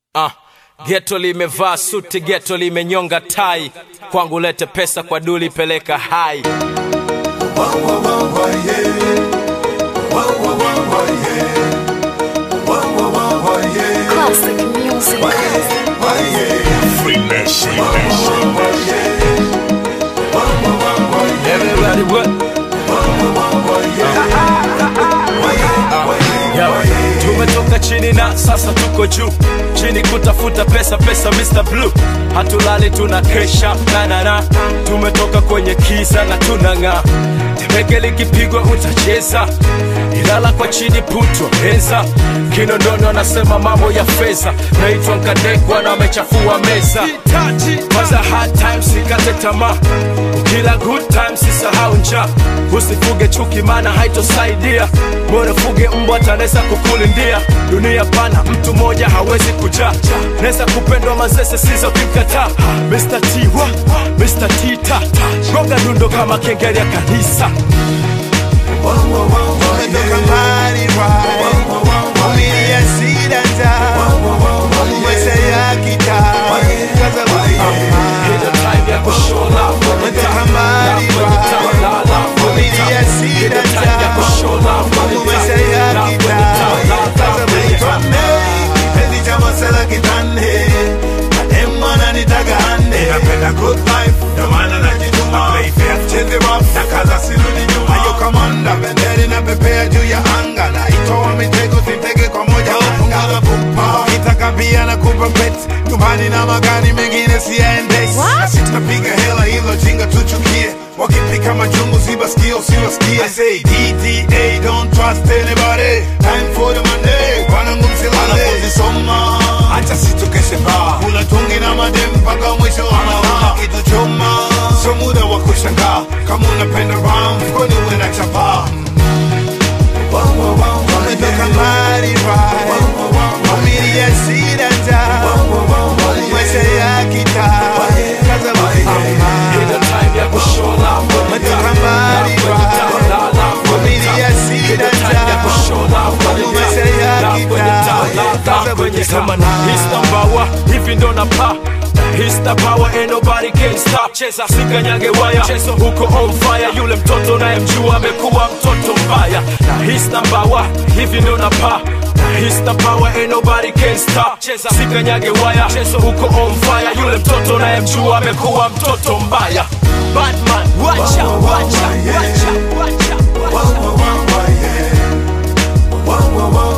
Ah, geto limevaa suti, geto limenyonga tai, kwangu lete pesa, kwa duli peleka hai. Classic music. Everybody what? Yo, tumetoka chini na sasa tuko juu chini kutafuta pesa pesa Mr. Blue hatulali tuna kesha na na na tumetoka kwenye kisa na tunang'aa tembeke likipigwa utacheza ilala kwa chini putwa meza kinondono anasema mambo ya fedha naitwa nkadekwa na amechafua meza kwanza hard times sikate tamaa ukila good times sisahau njaa usifuge chuki maana haitosaidia bora fuge mbwa tanaweza kukulindia dunia pana mtu mmoja hawezi kujaa naweza kupendwa mazese sizo kimkataa Mr. T wa Mr. T ta gonga dundo kama kengele ya kanisa Umetoka mbali right Familia shida njaa Maisha ya kitaa Kaza Ile time ya kushola Umetoka mbali right Familia shida njaa Maisha ya kitaa Kaza Kipenzi cha masela kitande Mademu ananitaka hande Napenda good life Ndio maana najituma Play fair Cheze rough Na kaza sirudi nyuma Ayo kamanda Benderi na pepea juu ya anga Na itoa mitego sitege kwa moja anga Kitaka pia na kupa pet Nyumbani na magari mengine siyaendeshi Nasi tunapiga hela hilo jinga tuchukie Wakipika majungu sibaskie usiwasikie I say DTA don't trust anybody Time for the money Wanangu msilale Wanapozisoma Acha situkeshe baa Kula tungi na madem mpaka mwisho wa masaa Kitu choma Sio muda wa kushangaa Kama unapenda ram Mfukoni uwe na chapaa Umetoka mbali right Familia shida njaa Maisha ya kitaa Kaza Ile time ya kushola Umetoka mbali right Familia shida njaa Maisha ya kitaa kwenye kama na hista mbawa hivi ndo na pa Hista power ain't nobody can stop cheza sikanyage waya chezo huko on fire yule mtoto nayemjua amekuwa mtoto mbaya na hista mbawa hivi ndo na pa Hista power ain't nobody can stop cheza sikanyage waya chezo huko on fire yule mtoto nayemjua amekuwa mtoto mbaya Batman wacha wacha wacha wacha wacha